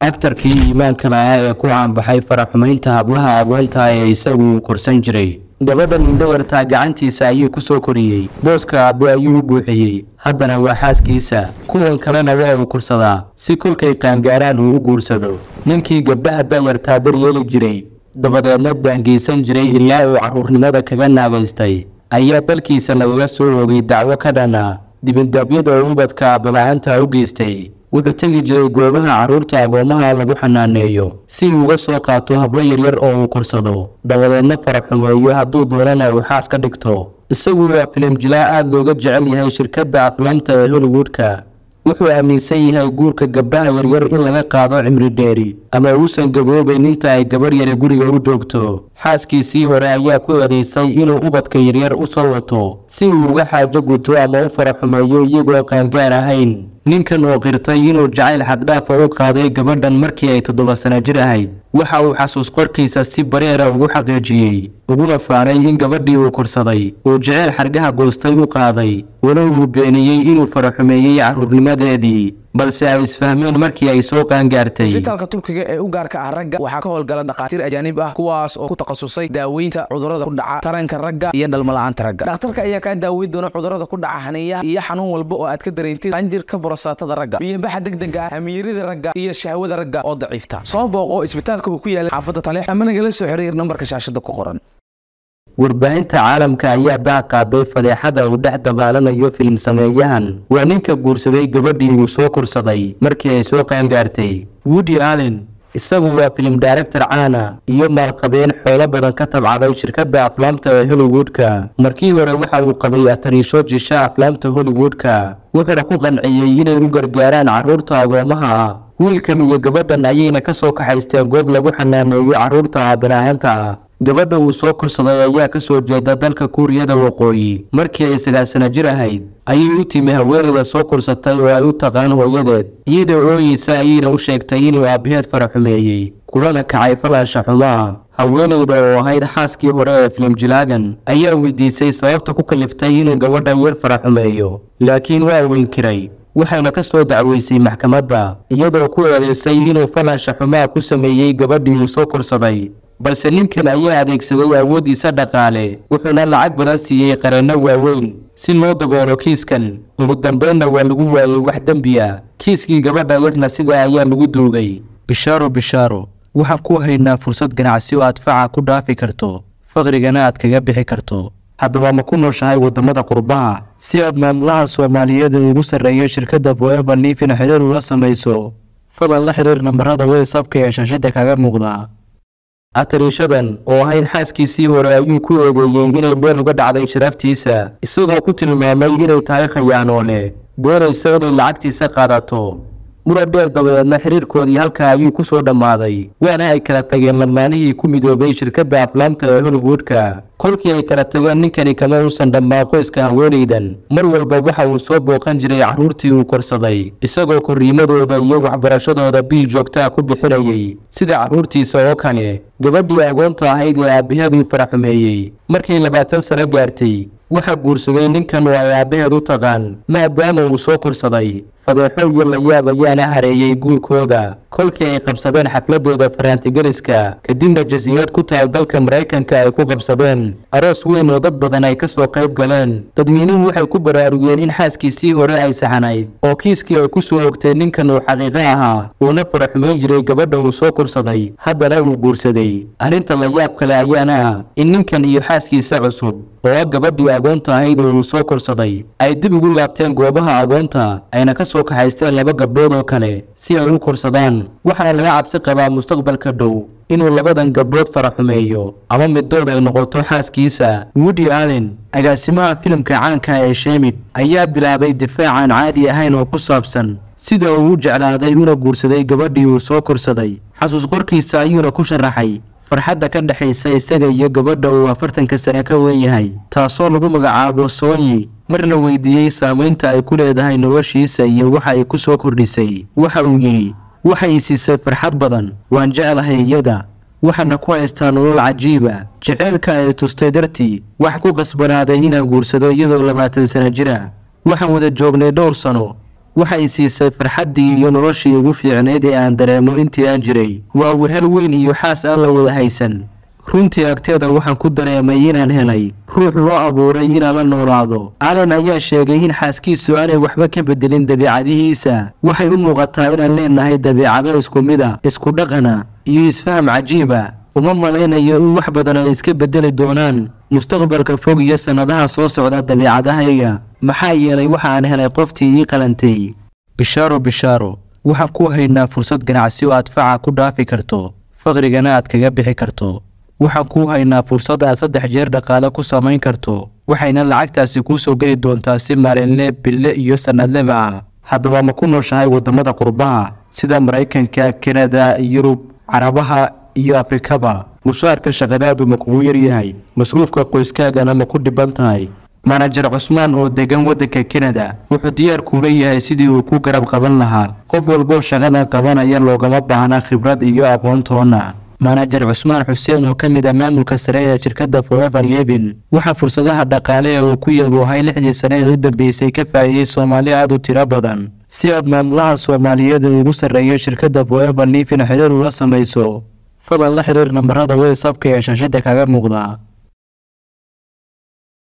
aktarkii iimaanka lahaa ee ku caanbaxay faraxumaynta hablaha agoonta ee isagu korsan jiray gabadhan indhawartaa gacantiisa ayuu ku soo koriyey booska aabbe ayuu u buuxiyey haddana waa xaaskiisa kuwan kalena waa uu kursadaa si kolkay qaangaaraan uu u guursado ninkii gabdhaha dayartaa daryeeli jiray dabadeedna daangeysan jiray ilaa uu carruurnimada kaga naagaystay ayaa dalkiisa lagaga soo oogay dacwo ka dhana dibindaabyada ubadka aabala-aanta u geystay wuxuu tegi jiray goobaha carruurta agoomaha lagu xanaaneeyo si uu uga soo qaato hablo yaryar oo uu korsado dabadeedna faraxumeeyo hadduu doonana uu xaas ka dhigto isagu waa filim jilaa aada looga jecel yahay shirkadda aflaamta ee hollywoodka wuxuu aaminsan yahay guurka gabdhaha yaryar in laga qaado cimri dheeri ama uusan gaboobayn inta ay gabarh yari guriga u joogto xaaskiisii hore ayaa ku eedaysay inuu ubadka yaryar u soo wato si uu uga xaajo guto ama u faraxumeeyo iyagoo qaangaar ahayn ninkan oo qirtay inuu jacayl xaddhaafa u qaaday gabadhan markii ay toddoba sano jir ahayd waxa uu xasuus qorkiisa si bareera ugu xaqiijiyey uguna faanay in gabadhii uu korsaday uu jaceyl xargaha goostay u qaaday walow uu beeniyey inuu faraxumeeyey carruurnimadeedii balse ay isfahmeen markii ay soo qaangaartay isbitaalka turkiga ee u gaarka ah ragga waxaa ka howlgala dhakhaatiir ajaanib ah kuwaas oo ku takhasusay daaweynta cudurrada ku dhaca taranka ragga iyo dhalmala'aanta ragga dhakhtarka ayaa kaa daaweyn doona cudurrada ku dhaca haniyaha iyo xanuun walba oo aad ka dareentid qanjirka borosaatada ragga biyobaxa degdega ah hamiirida ragga iyo shahwada ragga oo daciifta soo booqo isbitaalka uu ku yaala xaafadda taleex ama nagala soo xiriir nambarka shaashada ku qoran warbaahinta caalamka ayaa daaq qaaday fadeexada uu dhex dabaalanayo filim sameeyahan waa ninka guursaday gabadhii uu soo korsaday markii ay soo qaangaartay woody allen isagu waa filim director caana iyo maalqabeen xoolo badan ka tabcaday shirkadda aflaamta ee hollywoodka markii hore waxa uu qabay atariisho jisha aflaamta hollywoodka wuxuuna ku qanciyey inay u gargaaraan carruurta agoomaha ah wiilkan iyo gabadhan ayayna ka soo kaxaysteen goob lagu xanaaneeyo carruurta aabanaahanta ah gabadha uu soo korsaday ayaa ka soo jeeda dalka kuuriyada waqooyi markii ay sagaal sano jir ahayd ayay u timi haweenayda soo korsatay oo ay u taqaan hooyadeed iyadoo ooyeysa ayayna u sheegtay inuu aabbaheed faraxumeeyey kulana kacay falaasha xumaa haweenayda oo ahayd xaaskii hore ee filimjilaagan ayaa weydiisay sababta ku kaliftay inuu gabadhan yar faraxumeeyo laakiin waa weynkiray waxayna ka soo dacweysay maxkamadda iyadoo ku eedaysay inuu falaasha xumaa ku sameeyey gabadhii uu soo korsaday balse ninkan ayaa adeegsaday awooddiisa dhaqaale wuxuuna lacag badan siiyey qaranno waaweyn si loo daboolo kiiskan ugu dambeynna waa lagu waayey wax dembi ah kiiskii gabadha yarna sidaa ayaa lagu duugay bishaaro bishaaro waxaan ku haynaa fursad ganacsi oo aad faca ku dhaafi karto faqrigana aad kaga bixi karto haddaba ma ku nooshahay waddamada qurbaha si aad maamulaha soomaaliyeed ee ugu sarreeya shirkadda foever liifin xiriir ula samayso fadlan la xiriir nambarada whatsapka ee shaashada kaga muuqda atariishadan oo ahayd xaaskiisii hore ayuu ku eedeeyey inay meel uga dhacday sharaftiisa isagoo ku tilmaamay inay tahay khayaanoole doonaysa inay lacagtiisa qaadato muran dheer dabadeedna xiriirkoodii halkaa ayuu ku soo dhammaaday waana ay kala tageen lamaanihii ku midoobay shirkadda aflaamta ee hollywoodka kolkii ay kala tageen ninkani kama uusan dhammaan qoyska haweenaydan mar walba waxa uu soo booqan jiray carruurtii uu korsaday isagoo korriimadooda iyo waxbarashadooda biil joogtaa ku bixinayay sida carruurtiisa oo kale gabadhii agoonta ahayd ee aabbaheeduu faraxumeeyey markay labaatan sano gaartay waxaa guursaday ninkan oo ay aabbaheed u taqaan maadaama uu soo korsaday fadeexo iyo layaab ayaana hareeyey guurkooda kolkii ay qabsadeen xafladooda faraantigeliska kadibna jasiirad ku taal dalka maraykanka ay ku qabsadeen aroos weyn oo dad badan ay ka soo qayb galeen dadweynuhu waxay ku baraarugeen in xaaskiisii hore ay saxanayd oo kiiskii ay ku soo ogtay ninkan uu xaqiiqo ahaa uuna faraxumayn jiray gabadha uu soo korsaday haddana uu guursaday arrinta layaab kale ayaana ah in ninkan iyo xaaskiisa cusub oo gabadhii agoonta ahayd oo uu soo korsaday ay dib ugu laabteen goobaha agoonta ayna ka soo kaxaysteen laba gabdhood oo kale si ay u korsadaan waxaana laga cabsi qabaa mustaqbalka dhow inuu labadan gabdhood faraxumeeyo ama middood ay noqoto xaaskiisa woody allen agaasimaha filimka caanka ee shemid ayaa bilaabay difaacaan caadi ahayn oo ku saabsan sida uu u jeclaaday una guursaday gabadhii uu soo korsaday xasuus qorkiisa ayuuna ku sharaxay farxadda ka dhexaysa isaga iyo gabadha uu afartanka sane ka wen yahay taasoo lagu magacaabo soonyi marna weydiiyey saamaynta ay ku leedahay noloshiisa iyo waxa ay ku soo kordhisay waxa uu yidhi waxay siisay farxad badan waan jeclahay iyada waxaana ku haystaa nolol cajiiba jeceylka ay tustay dartii wax ku qasbanaaday inaan guursado iyadoo labaatan sano jira waxaan wada joognay dhowr sano waxay siisay farxaddii iyo noloshii ugu fiicnayd ee aan dareemo intii aan jiray waa wehel weyn iyo xaas aan la wada haysan runtii agteeda waxaan ku dareemay inaan helay ruux loo abuuray inaan la noolaado alan ayaa sheegay in xaaskiisu aanay waxba ka bedelin dabiicadihiisa waxay u muuqataa inaan leenahay dabiicado isku mida isku dhaqana iyo isfaham cajiiba uma malaynayo in wax badan ay iska bedeli doonaan mustaqbalka fog iyo sannadaha soo socda dabiicadahayga maxaa yeelay waxa aan helay qoftii ii qalantay bishaaro bishaaro waxaan ku haynaa fursad ganacsi oo aad faca ku dhaafi karto faqrigana aad kaga bixi karto waxaan kuu haynaa fursad aad saddex jeer dhaqaale ku samayn karto waxayna lacagtaasi kuu soo geli doontaa si maalinle bille iyo sannadleba ah haddaba ma ku nooshahay waddamada qurbaha sida maraykanka kanada yurub carabaha iyo afrikaba mushaarka shaqadaadu ma kugu yaryahay masruufka qoyskaagana ma ku dhiban tahay manajer cusmaan oo degan waddanka kanada wuxuu diyaar kuula yahay sidii uu ku garab qaban lahaa qof walboo shaqada qabanaya loogama baahna khibrad iyo aqoontoona manajer cusmaan xuseen oo ka mid ah maamulka sare ee shirkadda forever levin waxaa fursadaha dhaqaale ee uu ku yaboohay lixdii sane ee u dambeysay ka faa'iidey soomaali aad u tiro badan si aad maamulaha soomaaliyeed ee ugu sarreeya shirkadda forever levin xiriir ula samayso fadlan la xiriir nambarada whatsapka ee shaashada kaga muuqda